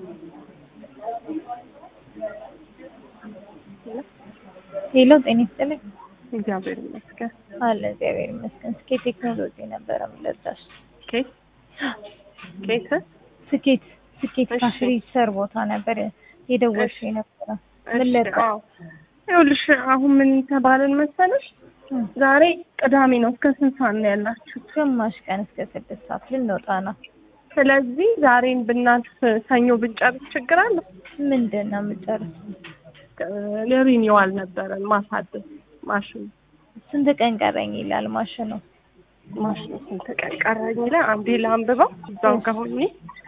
ሄሎ ጤና ይስጥልኝ። እግዚአብሔር ይመስገን። አለ እግዚአብሔር ይመስገን። ስኬት ቴክኖሎጂ ነበረ የምለዛሽ። ኬት ኬት ስኬት ስኬት እሺ። ካሽ ሪጅስተር ቦታ ነበር የደወልሽ ነበረ። ምን እሺ፣ ለዛ? አዎ። ይኸውልሽ አሁን ምን ተባልን መሰለሽ፣ እም፣ ዛሬ ቅዳሜ ነው። እስከ ስንት ሰዓት ነው ያላችሁ? ግማሽ ቀን እስከ ስድስት ሰዓት ልንወጣ ነው። ስለዚህ ዛሬን ብናልፍ ሰኞ ብንጨርስ ችግር አለ? ምንድን ነው የምጨርሰው? ሪኒዋል ነበረን ማሳደስ ማሽኑ ስንት ቀን ቀረኝ ይላል ማሽኑ። ማሽኑ ስንት ቀን ቀረኝ ይላል። አንዴ ላንብበው እዛው እሺ። ከሆኜ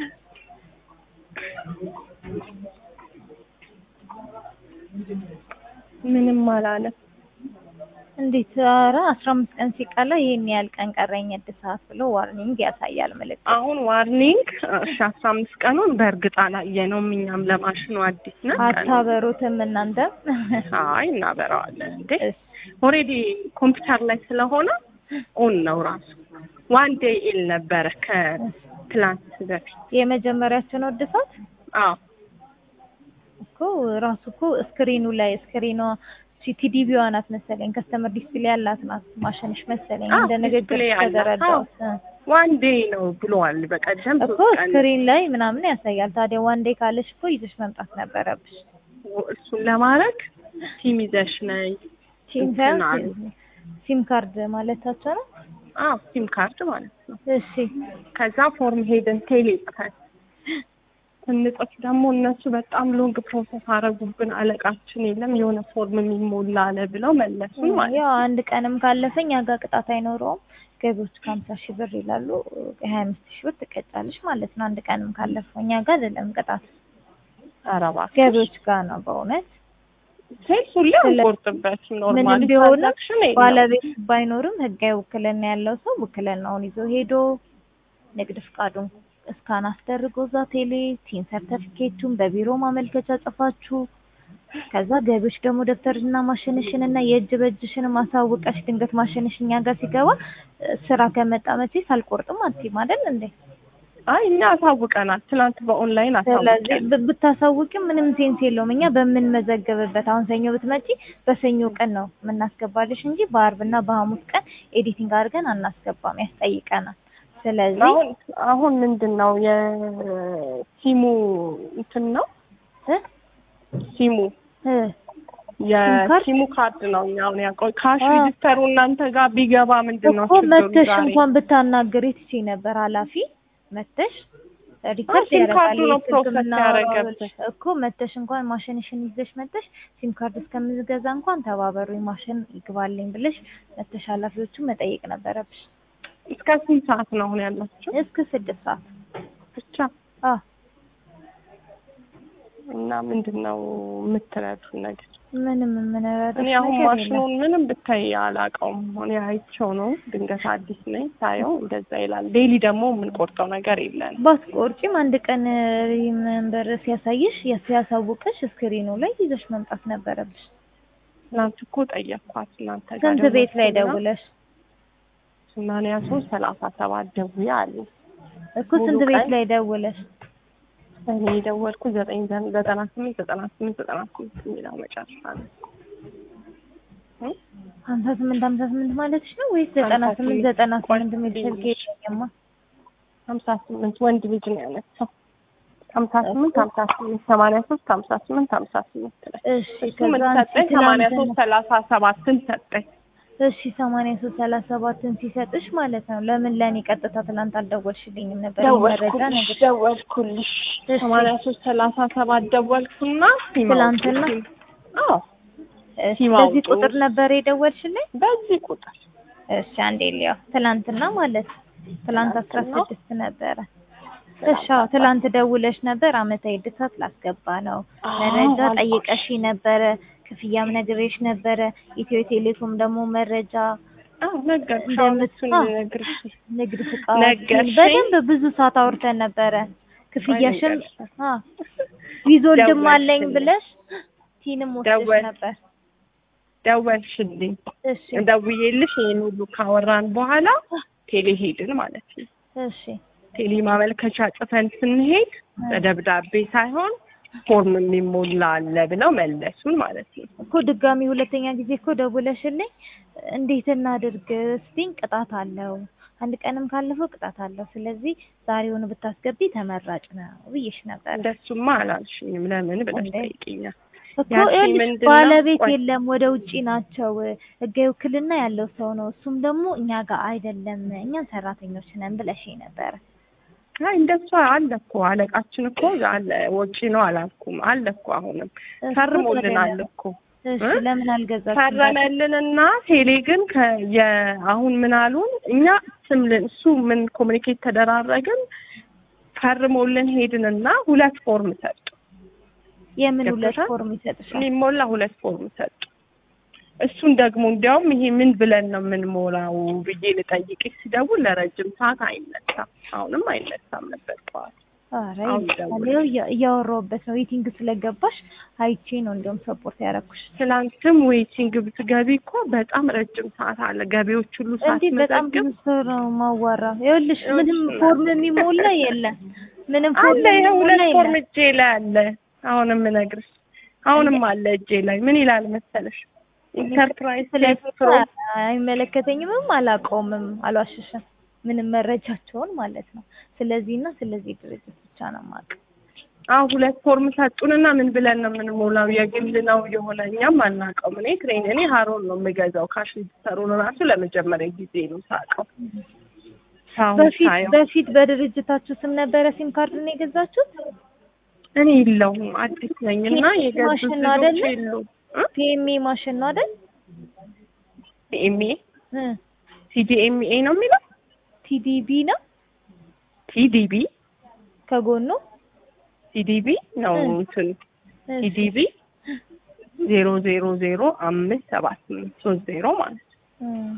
ምንም አላለም። እንዴት? ኧረ አስራ አምስት ቀን ሲቀላ ይሄን ያህል ቀን ቀረኝ እድሳት ብሎ ዋርኒንግ ያሳያል ምልክት። አሁን ዋርኒንግ እሺ፣ አስራ አምስት ቀኑን በእርግጥ አላየነውም። እኛም ለማሽኑ አዲስ ነን። አታበሩትም እናንተ? አይ እናበራዋለን እንዴ እሺ። ኦልሬዲ ኮምፒውተር ላይ ስለሆነ ኦን ነው ራሱ። ዋን ዴይ ኢል ነበረ ከትላንት በፊት። የመጀመሪያችን እድሳት አዎ እኮ ራሱ እኮ ስክሪኑ ላይ ስክሪኗ ቲዲቢዋ ናት መሰለኝ ከስተመር ዲስፕሌይ ያላት ናት ማሽንሽ መሰለኝ አዎ፣ እንደ ንግግር ዲስፕሌይ ያላት፣ ተደረዳሁት ዋን ዴይ ነው ብለዋል በቀደም እኮ ሶስት ቀን ስክሪን ላይ ምናምን ያሳያል። ታዲያ ዋን ዴይ ካለሽ እኮ ይዘሽ መምጣት ነበረብሽ። እሱን ለማድረግ ቲም ይዘሽ ነይ ሲም እንትን አሉ። ሲም ካርድ ማለታቸው ነው። አዎ ሲም ካርድ ማለት ነው። እሺ ከዛ ፎርም ሄደን ቴሌ ጽፈን ስንጽፍ ደግሞ እነሱ በጣም ሎንግ ፕሮሰስ አረጉብን። አለቃችን የለም የሆነ ፎርም የሚሞላ አለ ብለው መለሱን ማለት ያው አንድ ቀንም ካለፈኝ ያጋ ቅጣት አይኖረውም። ገቢዎች ከሀምሳ ሺህ ብር ይላሉ። ሀያ አምስት ሺህ ብር ትቀጫለሽ ማለት ነው። አንድ ቀንም ካለፈው እኛ ጋር አይደለም ቅጣት ኧረ እባክሽ ገቢዎች ጋር ነው በእውነት ሴልስ ሁሌ ስለ- አንቆርጥበትም። ኖርማሊ ምንም ቢሆንም ትራንዛክሽን የለም። ባለቤት ባይኖርም ህጋዊ ውክልና ያለው ሰው ውክልናውን ይዞ ሄዶ ንግድ ፍቃዱን እስካን አስደርጎ እዛ ቴሌ ቲን ሰርተፊኬቱን በቢሮ ማመልከቻ ጽፋችሁ ከዛ ገቢዎች ደግሞ ደብተርና ማሽንሽን እና የእጅ በእጅሽን ማሳወቀሽ ድንገት ማሽንሽ እኛ ጋር ሲገባ እ፣ ስራ ከመጣ መቼስ አልቆርጥም አትይም አይደል እንዴ? አይ እኛ አሳውቀናል። ትናንት በኦንላይን ስለዚህ አሳውቀን ብ- ብታሳውቂም ምንም ሴንስ የለውም። እኛ በምንመዘገብበት አሁን ሰኞ ብትመጪ በሰኞ ቀን ነው የምናስገባልሽ እንጂ በአርብና በሐሙስ ቀን ኤዲቲንግ አድርገን አናስገባም፣ ያስጠይቀናል። ስለዚህ አሁን አሁን ምንድን ነው የሲሙ እንትን ነው እ? ሲሙ እ፣ የሲሙ ካርድ ነው። እኛ አሁን ያውቀው ካሽ አ። ሬጂስተሩ እናንተ ጋር ቢገባ ምንድን ነው እኮ ችግሩ? መተሽ ዛሬ እንኳን ብታናግሪ ትችይ ነበር። ኃላፊ መተሽ ሪከርድ ሲም ያደርጋል ካርዱ ነው የስልክ ፕሮሰስ የምናወራው ያደረገብሽ። እኮ መተሽ እንኳን ማሽንሽን ይዘሽ መተሽ ሲም ካርድ እስከምዝገዛ እንኳን ተባበሩኝ ማሽን ይግባልኝ ብለሽ መተሽ ኃላፊዎቹን መጠየቅ ነበረብሽ። እስከ ስንት ሰዓት ነው አሁን ያላችሁ? እስከ ስድስት ሰዓት ብቻ አ እና ምንድን ነው የምትረዱን ነገር? ምንም የምንረዳሽ እኔ አሁን ነገር የለም። ማሽኑን ምንም ብታይ አላውቀውም። እኔ አይቼው ነው ድንገት አዲስ ነኝ ሳየው እንደዛ ይላል። ዴይሊ ደግሞ የምንቆርጠው ነገር የለንም። ባትቆርጪም አንድ ቀን መንበር ሲያሳይሽ ሲያሳውቅሽ ስክሪኑ ላይ ይዘሽ መምጣት ነበረብሽ። ትናንት እኮ ጠየቅኳት እናንተ ጋር ስንት ቤት ላይ ደወልኩና ደውለሽ ሰማንያ ሶስት ሰላሳ ሰባት ደውዬ አሉ። እኮ ስንት ሙሉ ቤት ቀን ላይ ደውለሽ እኔ የደወልኩት ዘጠኝ ዘ- ዘጠና ስምንት ዘጠና ስምንት ዘጠና ስምንት የሚለው መጨረሻ ነው። እ? ሀምሳ ስምንት ሀምሳ ስምንት ማለትሽ ነው ወይስ ዘጠና ሀምሳ ስምንት ስምንት ዘጠና ስምንት ቆይ የሚል ስልክ ልይልሽ። የለኝማ። ሀምሳ ስምንት ወንድ ልጅ ነው ያነሳው። ሀምሳ ስምንት ሀምሳ ስምንት ሰማንያ ሶስት ሀምሳ ስምንት ሀምሳ ስምንት ላይ እሺ እሱ ምን ከዛ አንቺ ሰጠኝ? ሰማንያ ሶስት ትናንትና ሰላሳ ሰባትን ሰጠኝ። እሺ ሰማንያ ሶስት ሰላሳ ሰባትን ሲሰጥሽ ማለት ነው። ለምን ለእኔ ቀጥታ ትናንት አልደወልሽልኝም ነበር? ይሄን መረጃ ደወልኩልሽ ነገር ደወልኩልሽ እሺ። ሰማንያ ሶስት ሰላሳ ሰባት ደወልኩና ሲም ትላንትና? አውጡ፣ ሲም- አዎ እሺ ሲም በዚህ አውጡ። ቁጥር ነበር የደወልሽልኝ? በዚህ ቁጥር እሺ አንዴ ሊያው ትላንትና ማለት ትላንት አስራ ትላንትና? ስድስት ነበረ። እሺ አዎ ትላንት ደውለሽ ነበር። አመታዊ እድሳት ላስገባ ነው አዎ መረጃ አልኩሽ። ጠይቀሽ ነበረ። ክፍያም ነግሬሽ ነበረ። ኢትዮ ቴሌኮም ደግሞ መረጃ አዎ ነገርኩሽ። አሁን እንደምት- እሱን አዎ። ልነግርሽ ንግድ ፍቃድ ነገርሽኝ? በደንብ ብዙ ሰዓት አውርተን ነበረ። ክፍያሽም ነገርሽ። አ ዊዞልድም አለኝ ደወልሽልኝ። ብለሽ ቲንም ወስደሽ ደወል- ነበር። ደወልሽልኝ። እሺ ደውዬልሽ ይሄን ሁሉ ካወራን በኋላ ቴሌ ሄድን ማለት ነው። እሺ ቴሌ ማመልከቻ ጽፈን ስንሄድ በደብዳቤ ሳይሆን ፎርም የሚሞላ አለ ብለው መለሱን ማለት ነው። እኮ ድጋሚ ሁለተኛ ጊዜ እኮ ደውለሽልኝ እንዴት እናድርግ ስትይኝ ቅጣት አለው አንድ ቀንም ካለፈው ቅጣት አለው ስለዚህ ዛሬውኑ ብታስገቢ ተመራጭ ነው ብዬሽ ነበር እንደሱማ አላልሽኝም። ለምን ብለሽ እንዴ? ጠይቂኛል። እኮ ያቺ ይኸውልሽ ምንድን ነው? ባለቤት ቆይ። የለም ወደ ውጪ ናቸው ህጋዊ ውክልና ያለው ሰው ነው እሱም ደግሞ እኛ ጋር አይደለም እኛም ሰራተኞች ነን ብለሽኝ ነበረ አይ እንደሱ አለ እኮ አለቃችን እኮ አለ ወጪ ነው አላልኩም። አለ እኮ አሁንም እሱ ፈርሞልናል ታዲያ- እኮ እሺ እ? ለምን አልገዛችም ፈረመልንና ቴሌ ግን ከ- የ- አሁን ምን አሉን እኛ ስም ልን- እሱ ምን ኮሚኒኬት ተደራረግን ፈርሞልን ሄድንና ሁለት ፎርም ሰጡ። የምን ሁለት ገብቶሻል? ፎርም ይሰጥሻል የሚሞላ ሁለት ፎርም ሰጡ። እሱን ደግሞ እንዲያውም ይሄ ምን ብለን ነው የምንሞላው ብዬ ልጠይቅሽ ሲደውል ለረጅም ሰዓት አይነሳም። አሁንም አይነሳም ነበር ጠዋት። ኧረ አሁን ይልሻል ደውል። ይኸው እያ- እያወራሁበት ነው ዌቲንግ ስለገባሽ አይቼ ነው እንዲያውም ሰፖርት ያደረኩሽ ትላንትም ዌይቲንግ ብትገቢ እኮ በጣም ረጅም ሰዓት አለ። ገቢዎች ሁሉ እንዴ በጣም ሳትመዘግብ ብዙ ሰው ነው ማዋራ ይኸውልሽ ምንም እሺ። ፎርም የሚሞላ የለም ምንም ፎርም አለ ይሄ ሁለት የሚሞላ ፎርም የለም እጄ ላይ አለ። አሁንም እነግርሽ አሁንም አለ እጄ ላይ ምን ይላል መሰለሽ ኢንተርፕራይዝ ሴፍ ፕሮ አይመለከተኝምም አላውቀውምም አልዋሽሽም ምንም መረጃቸውን ማለት ነው ስለዚህ እና ስለዚህ ድርጅት ብቻ ነው የማውቀው አዎ ሁለት ፎርም ሰጡንና ምን ብለን ነው የምንሞላው? የግል ነው የሆነ እኛም አናውቀውም። እኔ ትሬን እኔ ሀሮን ነው የምገዛው ካሽ ሊሰሩን ራሱ ለመጀመሪያ ጊዜ ነው ሳውቀው። አሁን በፊት ሳየው በፊት በድርጅታችሁ ስም ነበረ ሲም ካርድ ነው የገዛችሁት እኔ የለውም አዲስ ነኝ እና የገዙት ማሽን ነው ልጆች አይደለ? የሉም። ፒኤምኤ ማሽን ነው አይደል ሲኤምኤ እ ሲዲኤምኤ ነው የሚለው ቲዲቢ ነው ሲዲቢ ከጎኑ ሲዲቢ ነው እ። እንትን እሺ። ሲዲቢ ዜሮ ዜሮ ዜሮ አምስት ሰባት ስምንት ሶስት ዜሮ ማለት ነው። እ።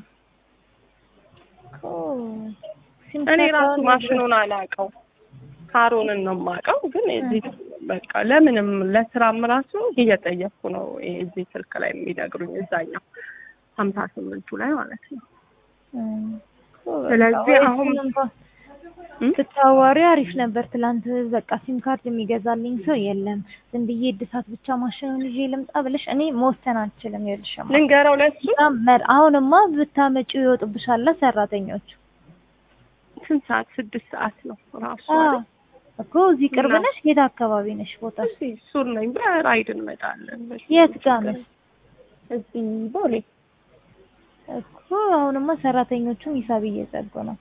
ኦ፣ ሲም እኔ ካርድ ራሱ አሁን ማሽኑን አላውቀው ካሮንን ነው የማውቀው፣ ግን እዚህ በቃ ለምንም ለስራም ራሱ እየጠየቅኩ ነው እዚህ ስልክ ላይ የሚነግሩኝ እዛኛው ሀምሳ ስምንቱ ላይ ማለት ነው። እ። ኦ፣ በቃ ስለዚህ ወይ አሁን- እሱን እንኳን እም? ስታዋሪ አሪፍ ነበር። ትላንት በቃ ሲም ካርድ የሚገዛልኝ ሰው የለም፣ ዝም ብዬ እድሳት ብቻ ማሽኑን ይዤ ልምጣ ብለሽ እኔ መወሰን አልችልም። ይኸውልሽማ ልንገረው ለሱ በጣም መር- አሁንማ ብታመጪው ይወጡብሻል ሰራተኞቹ። ስንት ሰዓት? ስድስት ሰዓት ነው ራሱ አዎ አይደል? እኮ እዚህ ቅርብ እና- ነሽ? የት አካባቢ ነሽ ቦታ? እዚህ ሱር ነኝ። በራይድ እንመጣለን። የት ጋር ነሽ? እዚህ ቦሌ እኮ አሁንማ ሰራተኞቹም ሂሳብ እየዘጉ ነው።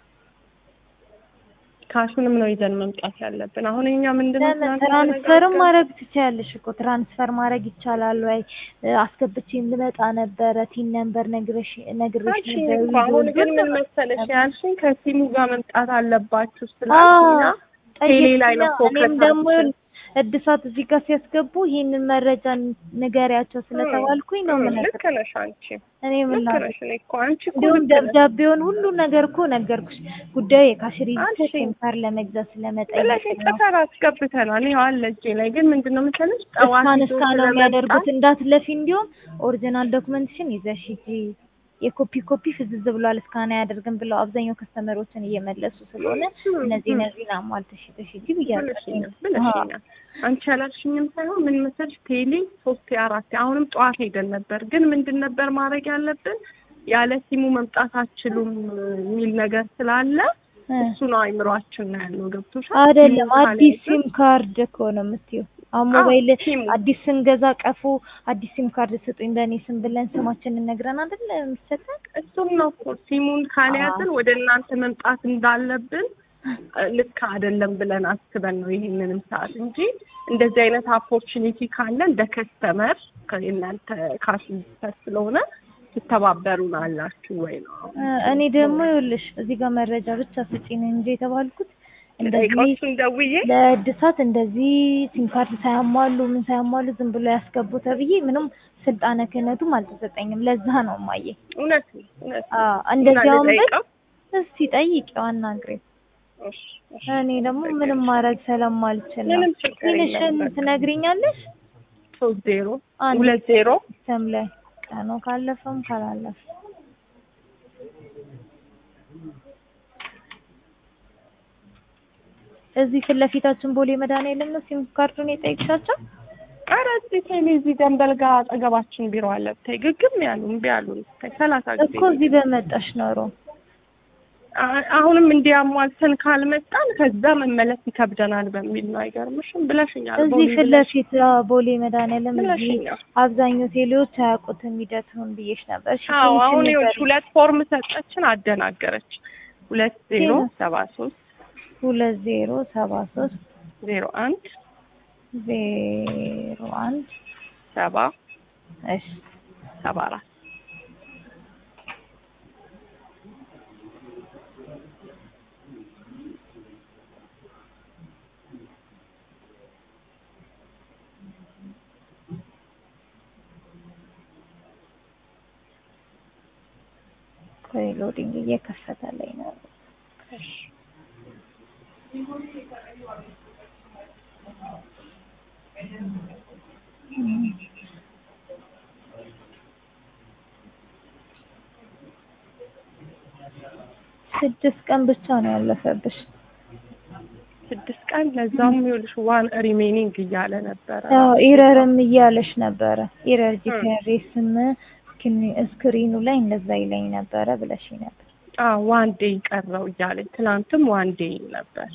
ካሹንም ነው ይዘን መምጣት ያለብን። አሁን እኛ ምንድን ነው ለምን ትናንት ትራንስፈርም የተነጋገርነው? ማድረግ ትችያለሽ እኮ ትራንስፈር ማድረግ ይቻላል ወይ? እ፣ አስገብቼም ልመጣ ነበረ ቲን ነምበር ነግረሽ ነግሬሽ አልሽኝ ነበር። እኮ አሁን ግን ምን መሰለሽ ያልሽኝ ከሲሙ ጋር መምጣት አለባችሁ ስላልሽኝ አዎ፣ ቴሌ ላይ ነው ጠየቅሽኝ። ፎከስ እኔም ደግሞ አድርገን። እድሳት እዚህ ጋር ሲያስገቡ ይህንን መረጃ ንገሪያቸው ስለተባልኩኝ ነው ምን ልክ ነሽ አንቺ እኔ ምን ልክ ነሽ። እኔ እኮ አንቺ እኮ እንዲሁም ልክ ነሽ። ደብዳቤውን ሁሉ ነገር እኮ ነገርኩሽ። ጉዳዩ የካሽሪ አንቺ- ሴንተር ለመግዛት ስለመጠየቅ ስለዚህ ነው። ጽፈን አስገብተናል። ይኸው አለ እጄ ላይ ግን ምንድን ነው መሰለሽ ጠዋት እስካን ይዞ እስካን ነው ስለመጣ የሚያደርጉት። እንዳትለፊ እንዲሁም ኦሪጂናል ዶክመንትሽን ይዘሽ ሂጂ። የኮፒ ኮፒ ፍዝዝ ብሏል እስካን አያደርግም ብለው አብዛኛው ከስተመሮችን እየመለሱ ስለሆነ እነዚህ እነዚህን አሟልተሽ ይዘሽ ሂጂ ብያለሁ። ብለሽኛል ብለሽኛል። አንቺ ያላልሽኝም ሳይሆን ምን መሰለሽ ቴሌ ሶስት አራት አሁንም ጠዋት ሄደን ነበር። ግን ምንድን ነበር ማድረግ ያለብን ያለ ሲሙ መምጣት አትችሉም የሚል ነገር ስላለ እ። እሱ ነው አይምሯችን ነው ያለው። ገብቶሻል? አይደለም ሲሙ አዲስ ካልያዝን- ሲም ካርድ እኮ ነው የምትይው። አሁን አዎ፣ ሞባይል ሲሙ አዲስ ስንገዛ ቀፎ አዲስ ሲም ካርድ ስጡኝ በእኔ ስም ብለን ስማችንን ነግረን አይደለ የሚሰጠን? እሱም ነው እኮ ሲሙን ካልያዝን ወደ እናንተ መምጣት እንዳለብን እ፣ ልክ አይደለም ብለን አስበን ነው ይሄንንም ሰዓት እንጂ እንደዚህ አይነት ኦፖርቹኒቲ ካለ እንደ ከስተመር ከእናንተ ካሽ ስለሆነ ትተባበሩን አላችሁ ወይ ነው እ፣ እኔ ደግሞ ይኸውልሽ እዚህ ጋር መረጃ ብቻ ስጪን እንጂ የተባልኩት እንደዚህ ጠይቃችሁን ደውዬ ለእድሳት እንደዚህ ሲም ካርድ ሳያሟሉ ምን ሳያሟሉ ዝም ብሎ ያስገቡ ተብዬ ምንም ስልጣነ ክህነቱም አልተሰጠኝም። ለዛ ነው ማየ እውነት ነው እውነት ነው። አዎ እንደዚያውም ብል ልጠይቀው? እስቲ ጠይቂው አናግሬው። እሺ፣ እሺ። እኔ ደግሞ ምንም ማድረግ ስለማልችል ነው። ምንም ችግር የለም። ትንሽን በቃ ትነግሪኛለሽ? ሶስት ዜሮ አንድ ሁለት ዜሮ ስም ላይ ቀኑ ካለፈም ካላለፈ እዚህ ፊት ለፊታችን ቦሌ መድኃኒዓለም ነው ሲም ካርዱን የጠየቅሻቸው? ኧረ እዚህ ቴሌ እዚህ ደንበል ጋር አጠገባችን ቢሮ አለ ብታይ ግግም ያሉ እምቢ አሉን ብታይ ሰላሳ ጊዜ እኮ እዚህ በመጣሽ ኖሮ አ- አሁንም እንዲያሟልተን ካልመጣን ከዛ መመለስ ይከብደናል በሚል ነው። አይገርምሽም ብለሽኛል። እዚህ ቦሌ ፊት ብለሽ- ለፊት አዎ፣ ቦሌ መድኃኒዓለም እዚህ ብለሽኛል። አብዛኛው ቴሌዎች አያውቁትም ሂደቱን ብዬሽ ነበር። እሺ አዎ ትንሽ አሁን ይኸውልሽ ንገሪኝ። ሁለት ፎርም ሰጠችን፣ አደናገረች። ሁለት ዜሮ ዜሮ። ሰባ ሶስት ሁለት ዜሮ ሰባ ሶስት ዜሮ አንድ ዜሮ አንድ ሰባ እሺ ሰባ አራት ቆይ ሎዲንግ እየከፈተልኝ ነው። እም። ስድስት ቀን ብቻ ነው ያለፈብሽ። ስድስት ቀን ለዛውም ይኸውልሽ ዋን ሪሜኒንግ እያለ ነበረ። አዎ ኢረርም እያለሽ ነበረ። ኢረር ጂፒአርኤስም ስክሪኑ ላይ እንደዛ ይለኝ ነበረ ብለሽ ነበር። አዎ ዋን ዴይ ቀረው እያለኝ ትናንትም ዋን ዴይ ነበር።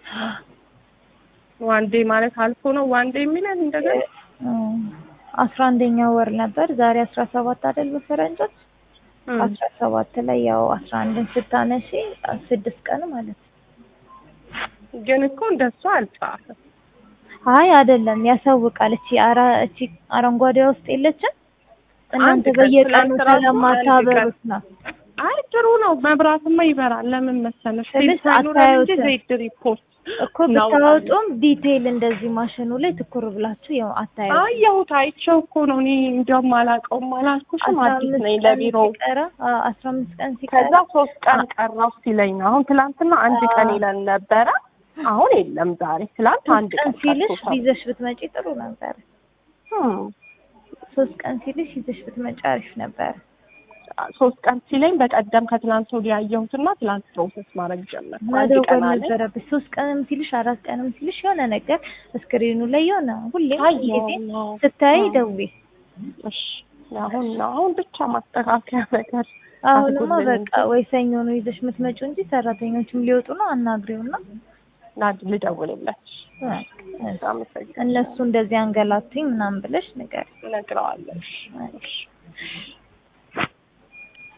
ዋን ዴይ ማለት አልፎ ነው ዋን ዴይ የሚለን እንደገና እም፣ አስራ አንደኛ ወር ነበር ዛሬ አስራ ሰባት አይደል በፈረንጆች እም። አስራ ሰባት ላይ ያው አስራ አንድን ስታነሺ ስድስት ቀን ማለት ነው። ግን እኮ እንደሱ አልጻፈም። አይ አይደለም ያሳውቃል። እቺ አራ እቺ አረንጓዴዋ ውስጥ የለችም እናንተ ቀን በየቀኑ ትናንት ራሱ አንድ ስለማታበሩት ነው። አይ ጥሩ ነው። መብራትማ ይበራል። ለምን መሰለሽ ስልሽ ቴፕ ሳይኖረን እንጂ አታዩትም። ዘይት ሪፖርት እኮ ብታወጡም ዲቴይል እንደዚህ ማሽኑ ላይ ትኩር ብላችሁ ያው አታዩ። አየሁት። አይቼው እኮ ነው እኔ እንዲያውም አላውቀውም አላልኩሽም። አስራ አዲስ አምስት ነኝ ቀን ለቢሮ። ሲቀራ አዎ፣ አስራ አምስት ቀን ሲቀራ ከዛ ሶስት ቀን ቀረው ሲለኝ ነው። አሁን ትላንትና አንድ አዎ። ቀን ይለን ነበረ። አሁን የለም ዛሬ። ትላንት አንድ ሶስት ቀን ቀን ሲልሽ ቀርቶታል። ይዘሽ ብትመጪ ጥሩ ነበር። እም። ሶስት ቀን ሲልሽ ይዘሽ ብትመጪ አሪፍ ነበር። ሶስት ቀን ሲለኝ በቀደም ከትላንት ወዲያ ያየሁትና ትላንት ፕሮሰስ ማድረግ ጀመርኩ። አንድ መደወል ቀን አለኝ። ነበረብሽ። ሶስት ቀንም ሲልሽ አራት ቀንም ሲልሽ የሆነ ነገር ስክሪኑ ላይ የሆነ ሁሌም አየሁ ጊዜ ነው። ስታይ አዎ። ደውዪ። እሺ አሁን ነው አሁን ብቻ ማስተካከያ ነገር አሁንማ አድርጉልን በቃ ወይ ሰኞ ነው ይዘሽ የምትመጪው እንጂ ሰራተኞችም ሊወጡ ነው። አናግሪውና ናድ ልደውልለት በቃ አመሰግናለሁ። እነሱ እንደዚህ አንገላቱኝ ምናምን ብለሽ ንገሪ። እነግረዋለሁ። እሺ።